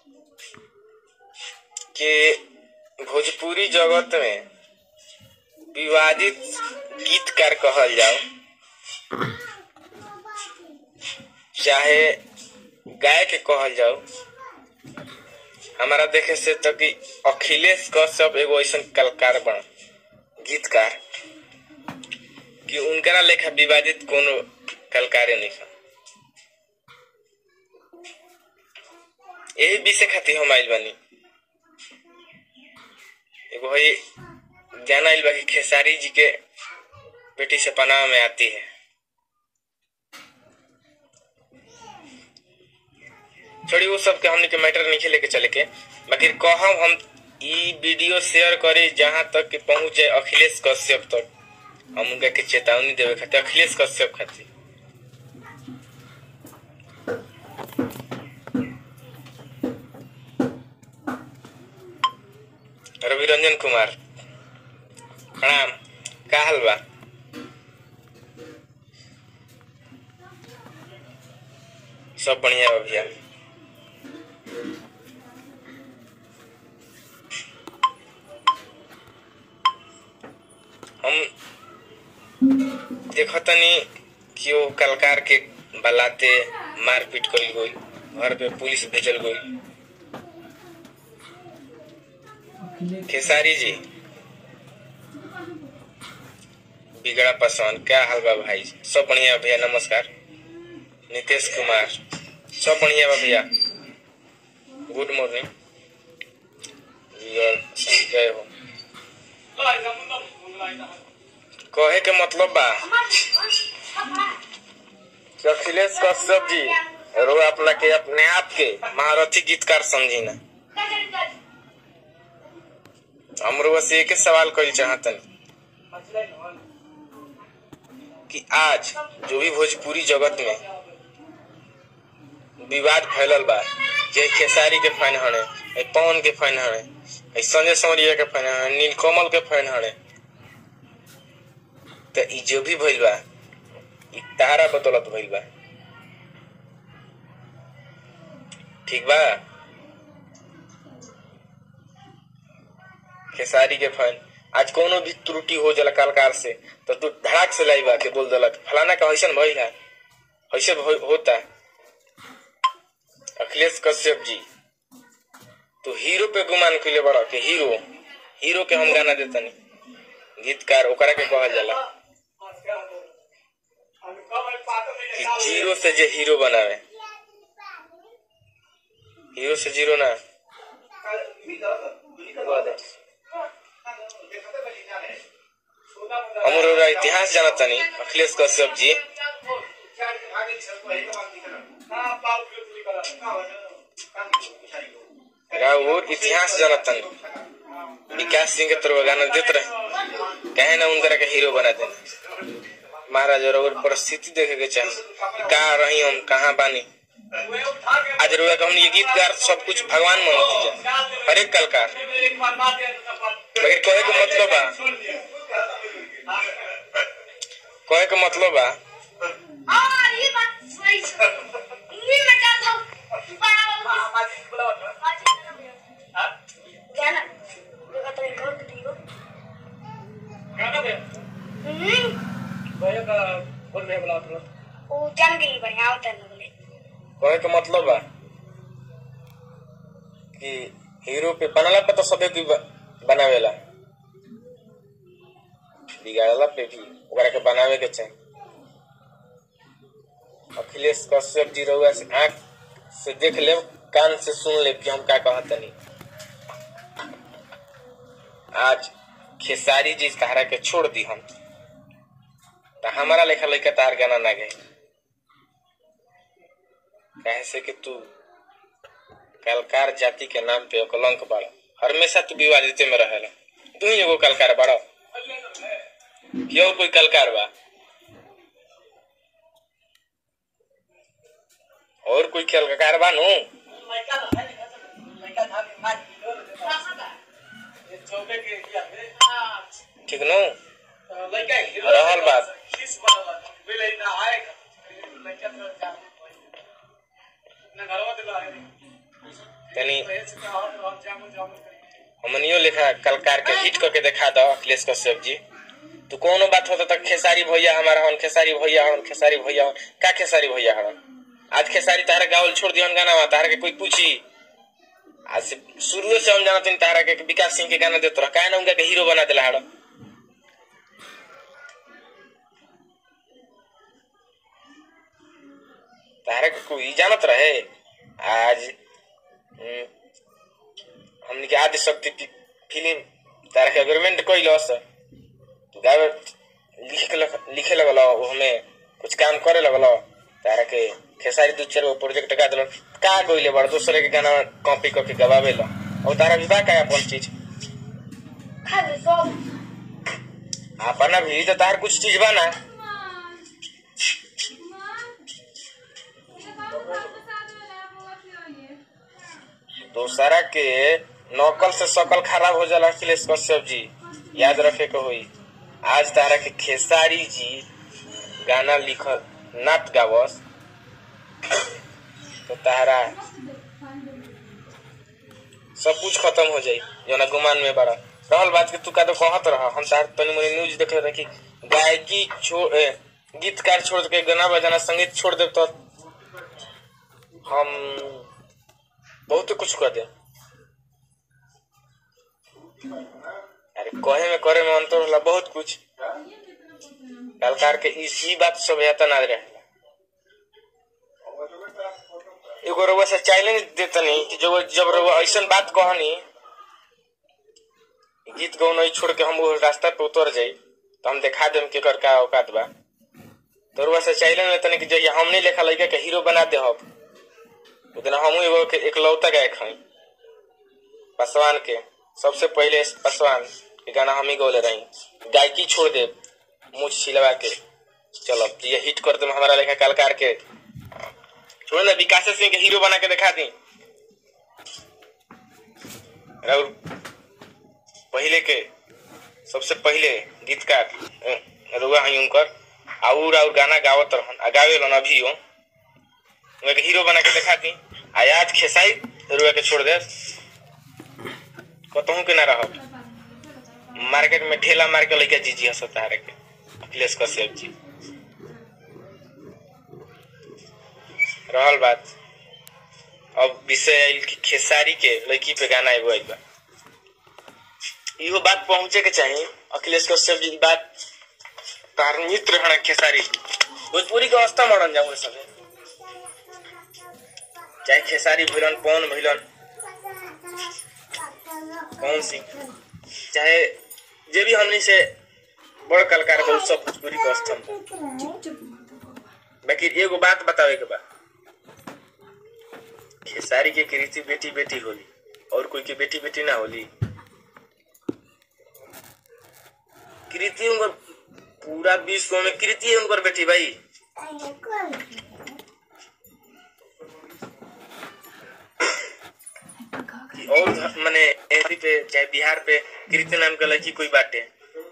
कि भोजपुरी जगत में विवादित गीतकार कहल जाओ चाहे गायक कहल जाओ हमारा देखे से तो कि अखिलेश कश्यप एगो ऐसा कलाकार बन गीतकार कि उनकरा लेखा विवादित कोनो कलाकारे नहीं था यही विषय खातिर हम आइल बानी एगो है जाना आइल बा कि खेसारी जी के बेटी से पनाह में आती है छोड़ी वो सब के हमने के मैटर नहीं लेके चले के बाकी कहम हम ई वीडियो शेयर करी जहां तक कि पहुंच जाए अखिलेश कश्यप तक हम उनका के चेतावनी देवे खातिर अखिलेश कश्यप खातिर रवि रंजन कुमार प्रणाम का हाल बा सब बढ़िया बा भैया हम देखतनी कि वो कलकार के बलाते मारपीट करी गई घर पे पुलिस भेजल गई खेसारी जी बिगड़ा पसंद क्या हाल बा भाई सब बढ़िया भैया नमस्कार नीतीश कुमार सब बढ़िया बा भैया गुड मॉर्निंग जय हो कहे के मतलब बा कि अखिलेश कश्यप जी रो अपना के अपने आप के महारथी गीतकार समझी ना हमरो बस एक सवाल करी चाहतन कि आज जो भी भोजपुरी जगत में विवाद फैलल बा जे खेसारी के फैन हने पवन के फैन हने संजय समरिया के फैन हने नीलकमल के फैन हने तो ई जो भी भइल बा ई तारा बदौलत भइल बा ठीक बा खेसारी के फैन आज कोनो भी त्रुटि हो जाला कलकार से तो तू धड़ाक से लाई बा के बोल दलक फलाना का ऐसा भइल है ऐसे होता अखिलेश कश्यप जी तो हीरो पे गुमान कैले बड़ा के हीरो हीरो के हम गाना देतनी गीतकार ओकरा के कहल जाला कि जीरो से जे हीरो बनावे हीरो से जीरो ना हमरो इतिहास जानतनी अखिलेश कश्यप जी और इतिहास जानतन विकास सिंह के तरफ गाना देते रहे कहे ना उनकरा के हीरो बना दे महाराज और परिस्थिति देखे के चाहे कहा रही हम कहाँ बानी आज रोया हम ये गीतकार सब कुछ भगवान मानती जा हर एक कलकार लेकिन कहे के मतलब बा कहे के मतलब बा कहे के मतलब बा कि हीरो पे बनला पे तो सबे की बनावेला बिगाड़ला पे भी ओकरा के बनावे के चाहिए अखिलेश कश्यप जी रहुआ से आंख से देख ले कान से सुन ले कि हम का कहतनी आज खेसारी जी तहरा के छोड़ दी हम तो हमारा लेखा लेखा तार गाना ना गए कहे से कि तू कलकार जाति के नाम पे कलंक बड़ा हमेशा तू विवादित में रहेला तू ही एगो कलकार बड़ा कि और कोई कलकार बा और कोई कलकार बा नु ठीक नु रहल बात तनी हमनियो लेखा कलकार के हिट करके देखा दो अखिलेश कश्यप जी तू कोनो बात होता तक खेसारी भैया हमारा हन खेसारी भैया हन खेसारी भैया हन का खेसारी भैया हन आज खेसारी तारा गावल छोड़ दिहन गाना में तारा के कोई पूछी आज से शुरू से हम जानते हैं तारा के विकास सिंह के गाना देते रह काहे ना उनका के हीरो बना दिला हड़ तारा के कोई जानत रहे आज हम्म, हमनी के आदि शक्ति की फिल्म तारा के अग्रीमेंट कैलस तू गावे लिखे लग, लिखे लगल वो हमें कुछ काम करे लगल तारा के खेसारी दू चार गो प्रोजेक्ट का दिल का गइले बड़ दूसरे के गाना कॉपी करके गवावे ला और तारा विवाह का अपन चीज अपना भी तो तार कुछ चीज बा ना दूसरा के नकल से शकल खराब हो जाला अखिलेश कश्यप जी याद रखे के होई आज तारा के खेसारी जी गाना लिख नात गावस तो तारा सब कुछ खत्म हो जाई जना गुमान में बड़ा रहल बात के तू का तो कहत रहा हम तार तनी मनी न्यूज देखे रहे कि गायकी छोड़ ए, गीतकार छोड़ के गाना बजाना संगीत छोड़ दे तो हम बहुत कुछ कर दे अरे कहे में करे में अंतर होला बहुत कुछ कलकार के इस ई बात सब हेता ना रहे एगो रउआ से चैलेंज देतनी कि जो जब रउआ ऐसन बात कहनी गीत गौन छोड़ के हम वो रास्ता पे उतर जाई तो हम दिखा देम कि कर का औकात बा तो रउआ से चैलेंज देतनी कि जब हमने लेखा लड़का के हीरो बना दे हम उतना हम एगो के इकलौता गायक हई पासवान के सबसे पहले पासवान के गाना हम ही गौले रही गायकी छोड़ दे मुझ छिलवा के चलो ये हिट कर दे हमारा लेखा कलकार के छोड़ ना विकास सिंह के हीरो बना के दिखा दी और पहले के सबसे पहले गीतकार अ, रुआ हई उनकर और और गाना गावत रहन आ गावे लन अभी हो उनके हीरो बना के दिखा दी आ आज खेसाई रुआ के छोड़ दे कतहू के ना रह मार्केट में ठेला मार के लइका जीजी हंसता है के अखिलेश कश्यप जी रहल बात अब विषय आइल कि खेसारी के लड़की पे गाना एगो आइल बा इहो बात पहुंचे के चाहिए अखिलेश कश्यप जी ई बात तार मित्र हन खेसारी जी भोजपुरी के अवस्था मरन जाऊ सब चाहे खेसारी भइलन पवन भइलन पवन सिंह चाहे जे भी हमनी से बड़ कलाकार बा उ सब भोजपुरी के स्तंभ बाकी एगो बात बतावे के बा खेसारी के कृति बेटी बेटी होली और कोई के बेटी बेटी ना होली कृति उनकर पूरा विश्व में कृति है उनकर बेटी भाई कि और माने एमपी पे चाहे बिहार पे कृति नाम के लड़की कोई बाटे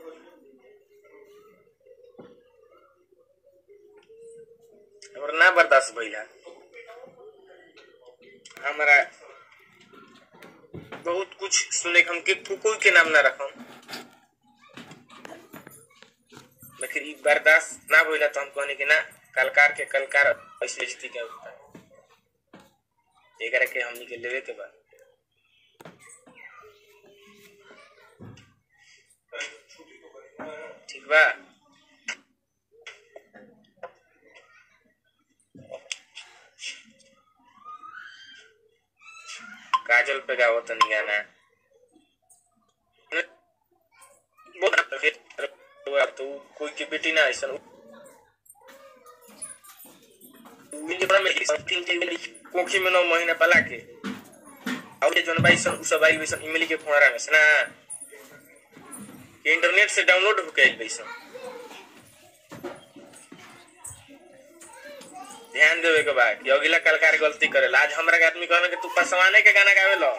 और ना बर्दाश्त भइला हमारा बहुत कुछ सुने के हम के कोई के नाम ना रखम लेकिन ई बर्दाश्त ना भइला तो हम कहनी कि ना कलकार के कलकार ऐसे जीती के होता एकरा के हमनी के लेवे के बा ठीक बा काजल पे गावो तनी गाना तो कोई के बेटी ना ऐसा कोखी में नौ महीना पला के और जौन बाई सन उ सब आई वैसन इमली के फोड़ा में ना कि इंटरनेट से डाउनलोड होके आई वैसन ध्यान देवे के बा कि अगला कलाकार गलती करेला आज हमरा के आदमी कहना कि तू पसवाने के गाना गावे लो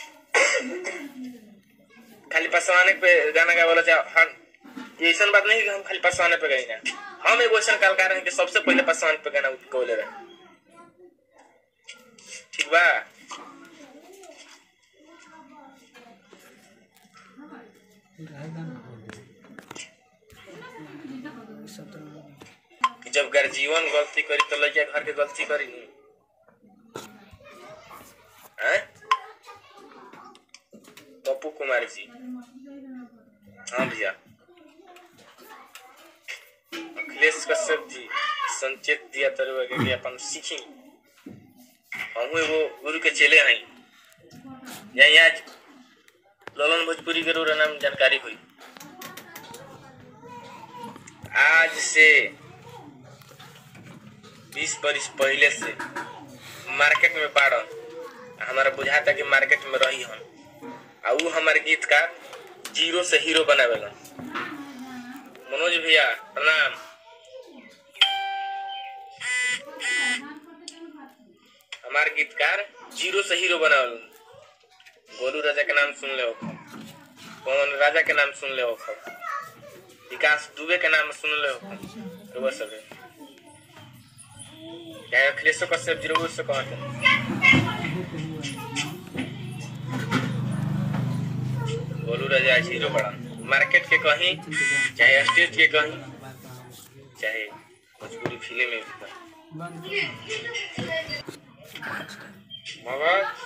खाली पसवाने पे गाना गावे लो चाहे हम ये ऐसा बात नहीं कि हम खाली पसवाने पे गई ना हम एगो ऐसा कलाकार हैं कि सबसे पहले पसवाने पे गाना गौले रहे ठीक बा कि जब गर्जीवन गलती करी तो लड़का घर के गलती करी नी हैं? पप्पू कुमार जी हाँ भैया अखिलेश कश्यप जी संचेत दिया तरह के कि अपन सीखी हम एगो गुरु के चेले हैं यही आज ललन भोजपुरी के रोरा नाम जानकारी हुई आज से बीस बरिस पहले से मार्केट में बाड़न हमारा बुझाता कि मार्केट में रही हम आ ऊ हमारे गीतकार जीरो से हीरो बनावेलन मनोज भैया प्रणाम हमार गीतकार जीरो से हीरो बनावेलन गोलू राजा के नाम सुन ले हो पवन राजा के नाम सुन ले हो विकास दुबे के नाम सुन ले हो तो बस सब क्या अखिलेश कश्यप जीरो से कहते गोलू राजा हीरो बड़ा मार्केट के कहीं चाहे स्टेज के कहीं चाहे भोजपुरी फिल्म में भी कहीं मगर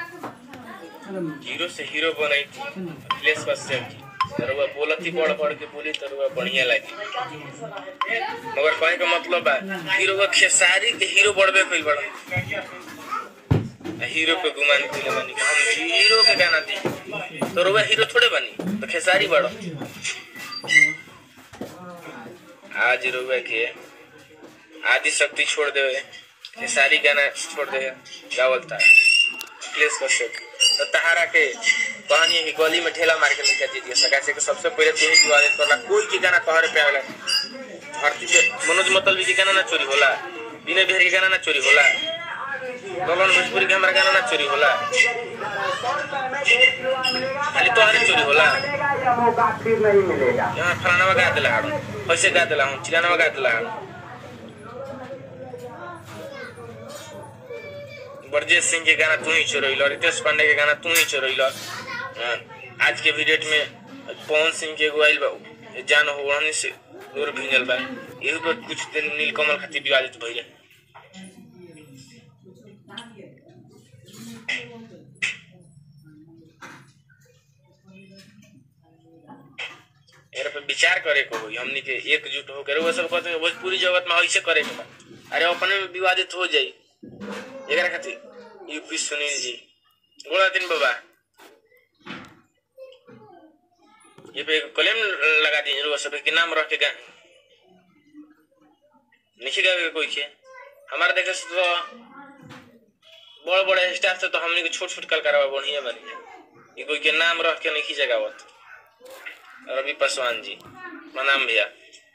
जीरो से हीरो बनाई थी अखिलेश कश्यप जी तरुआ बोलती पढ़ पढ़ के बोली तरुआ बढ़िया लगी मगर कहे का मतलब बा हीरो का खेसारी के हीरो बढ़बे कइल बड़ा हीरो पे गुमान कइले बानी कि हम हीरो के गाना दी तरुआ हीरो थोड़े बनी तो खेसारी बड़ो आज रुआ के आदि शक्ति छोड़ देवे खेसारी गाना छोड़ दे गावलता अखिलेश कश्यप तो तहारा के कहानी है कि गली में ठेला मार के निकल दीजिए सका से कि सबसे पहले तू ही विवादित करला कोई के गाना तोहरे पे आवेला धरती पे मनोज मतलबी के गाना ना चोरी होला विनय बिहारी के गाना ना चोरी होला ललन भोजपुरी के हमारा गाना ना चोरी होला खाली तोहरे चोरी होला मौका फिर नहीं मिलेगा यहाँ फलाना गा दिला हम ऐसे गा दिला हम चिलाना गा दिला हम ब्रजेश सिंह के गाना तू ही चोरैल रितेश पांडे के गाना तू ही चोरैल आज के भी डेट में पवन सिंह के एगो आइल बा जान हो ओढ़नी से दूर भिंजल बा एहू पर कुछ दिन नीलकमल खातिर विवादित भइले एकरा पे विचार करे को होई हमनी के एकजुट होकर वो सब कहते हैं भोजपुरी जगत में ऐसे करे के बा अरे अपने में विवादित हो जाई एकरा खातिर यूपी सुनील जी गोला दिन बाबा ये पे कलेम लगा दी रुआ सब के नाम रख के गा नहीं गावे कोई के हमारा देखे से तो बड़ बड़े स्टाफ से तो हमनी के छोट छोट कलकारवा बढ़िया बनी ये कोई के नाम रख के नहीं जगावत रवि पासवान जी प्रणाम भैया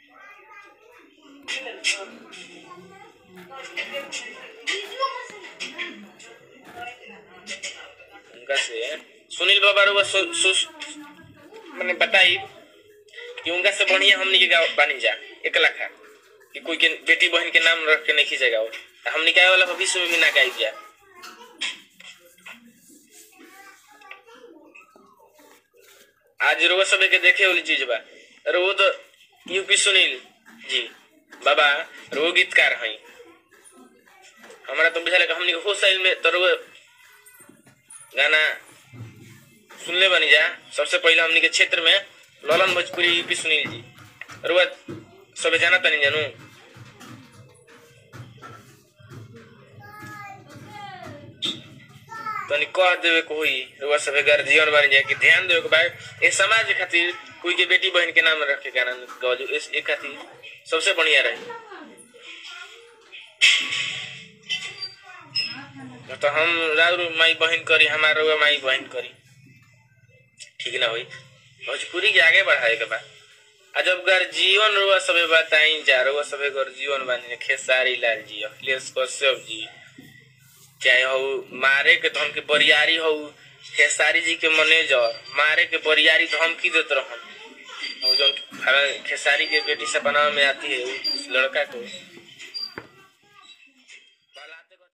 उनका से सुनील बाबा रुआ सु, सु, मैंने बताई कि उनका से बढ़िया हमनी के गाँव बानी जा एक लाखा कि कोई के बेटी बहन के नाम रख के नहीं खींचेगा वो हमनी गाय वाला भविष्य में भी ना गाई दिया आज रोज सब के देखे वाली चीज बा रोज यूपी सुनील जी बाबा रो गीतकार हैं हमारा तो बुझा लगा हमने के हो साइल में तो रोज गाना सुनले बनी जा सबसे पहले हमने के क्षेत्र में ललन भोजपुरी यूपी सुनील जी रोज सब जाना तनी जानू तनी कह देवे को होई रुआ सभे गार्जियन बन जाए कि ध्यान देवे के भाई ए समाज खातिर कोई के बेटी बहन के नाम रख के गाना गवजो इस एक खातिर सबसे बढ़िया रही तो हम राउर माई बहन करी हमारा रुआ माई बहन करी ठीक ना होई भोजपुरी के आगे बढ़ाए के बा आ जब गर्जीवन रुआ सभे बताई जा रुआ सभे गर्जीवन बनी खेसारी लाल जी अखिलेश कश्यप जी चाहे हो मारे के तो हमके बरियारी हो खेसारी जी के मैनेजर मारे के बरियारी तो हम की देते रहन और जो खेसारी के बेटी सपना में आती है उस लड़का को